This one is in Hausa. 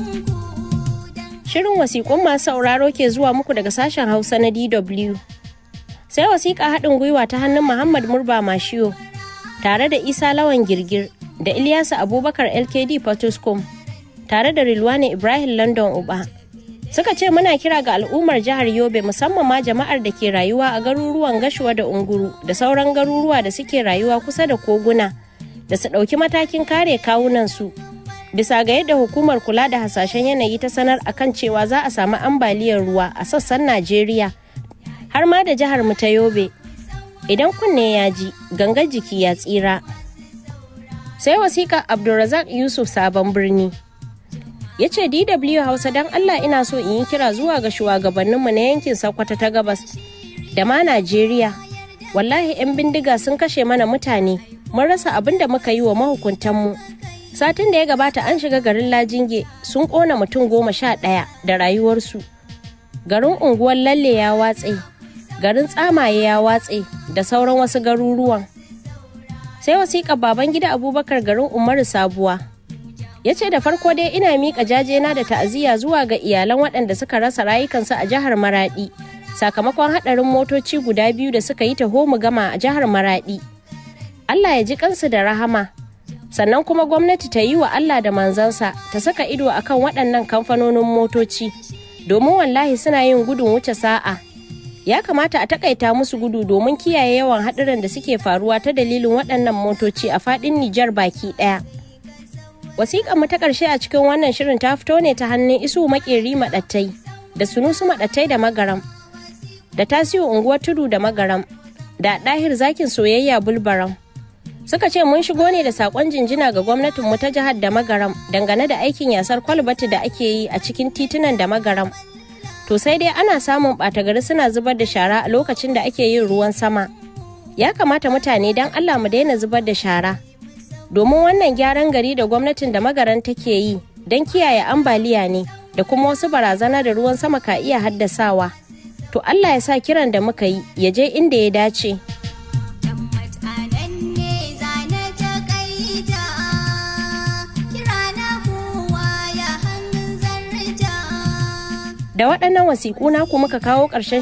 Shirin wasiƙun masu sauraro ke zuwa muku daga sashen Hausa na DW. Sai wasiƙa haɗin gwiwa ta hannun Muhammad Murba Mashiyo tare da Isa Lawan Girgir da Ilyasu Abubakar LKD Potoscom tare da Rilwani Ibrahim London Uba. Suka ce muna kira ga al'ummar jihar Yobe musamman ma jama'ar da ke rayuwa a garuruwan Gashuwa da Unguru da sauran garuruwa da suke rayuwa kusa da koguna da su ɗauki matakin kare kawunansu. Bisa ga yadda hukumar kula da hasashen yanayi ta sanar akan cewa za a samu ambaliyar ruwa a sassan Najeriya har ma da jihar mu ta Yobe. Idan kunne ya ji, gangar jiki ya tsira. Sai wasiƙa Abdulrazak Yusuf Sabon Birni. ya ce dw hausa don allah ina so in yi kira zuwa ga shugabanninmu na yankin sokoto ta gabas da ma najeriya wallahi 'yan bindiga sun kashe mana mutane mun rasa abin da muka yi wa mahukuntanmu satin da ya gabata an shiga garin lajinge sun kona mutum goma sha ɗaya da rayuwarsu garin unguwar lalle ya watse garin tsamaye ya watse da sauran wasu garuruwan sai wasiƙa baban gida abubakar garin umaru sabuwa ya ce da farko dai ina miƙa jajena da ta'aziyya zuwa ga iyalan waɗanda suka rasa rayukansu a jihar maraɗi sakamakon haɗarin motoci guda biyu da suka yi taho mu gama a jihar maraɗi allah ya ji kansu da rahama sannan kuma gwamnati ta yi wa allah da manzansa ta saka ido akan waɗannan kamfanonin motoci domin wallahi suna yin gudun wuce sa'a ya kamata a takaita musu gudu domin kiyaye yawan haɗuran da suke faruwa ta dalilin waɗannan motoci a faɗin nijar baki ɗaya wasiƙar mu ta ƙarshe a cikin wannan shirin ta fito ne ta hannun isu makeri maɗattai da sunusu maɗattai da magaram da tasiu unguwar tudu da magaram da ɗahir zakin soyayya bulbaram suka ce mun shigo ne da saƙon jinjina ga gwamnatin mu ta jihar da magaram dangane da aikin yasar kwalbati da ake yi a cikin titunan da magaram to sai dai ana samun ɓata gari suna zubar da shara a lokacin da ake yin ruwan sama ya kamata mutane don allah mu daina zubar da shara domin wannan gyaran gari da gwamnatin da magaran take yi don kiyaye ambaliya ne da kuma wasu barazana da ruwan sama ka iya haddasawa to Allah ya sa kiran da muka yi ya je inda ya dace da waɗannan wasiƙu naku muka kawo ƙarshen